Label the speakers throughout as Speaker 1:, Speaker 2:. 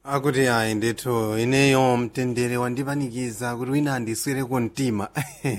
Speaker 1: akuti ayi ndithu ineyo mtendere wandipanikiza kuti wina andiswereko mtima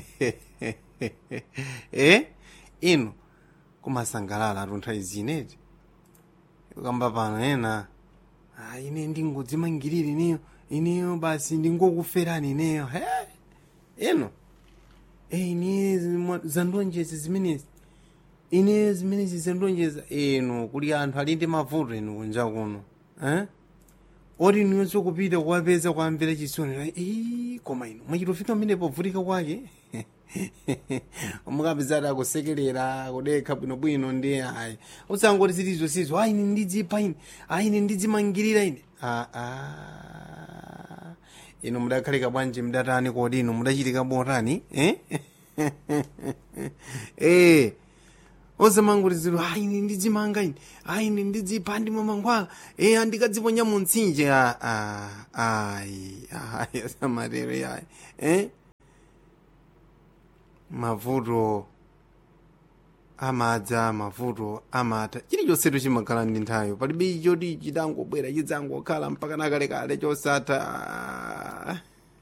Speaker 1: eh inu kumasangalala atuntha izineti kamba pano ena ah, ine ndingodzimangirira ineyo ineyo basi ndingokuferani ineyo he ino eh ine zimwa- zandonjeza zimenezi ine zimenezi zandonjeza inu kuli anthu ali ndi mavuto inu kunja kuno eh oti niwenso kupita kuwapeza kuwamvera chisoni "Ii, koma ino mwachitofika mmene povutika kwake mukapezati akusekerera kudekha bwinobwino ndi ayi usangoti zilizo sizo ayi ine ndidzipa ine ayi ine ndidzimangirira ine aa ino mudakhalika bwanji mdatani kodi ino mudachitika botani eh? eh osamanguliziro ayi ine ndidzimanga ine ayi ine ndidzipha ndimwe mangwala e andikadziponya mu mtsinje a a ayi ayi asamatero ayi eh mavuto amadza mavuto amata chilichonsetu chimakhala ndi nthawi palibe choti chitangobwera chidzangokhala mpaka nakalekale chosatha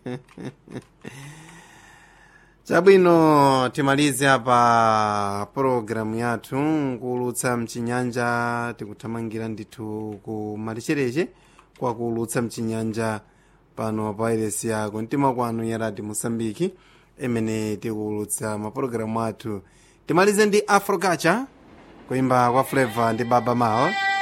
Speaker 1: chabwino timalize apa pologalamu yathu kuulutsa mchinyanja tikuthamangira ndithu ku malichereche kwa kuulutsa mchinyanja pano pa iresi yako mtima kwanu ya radio mosambiki imene tikuulutsa mapologalamu athu timalize ndi afrocacha kuimba kwa flavor ndi baba mao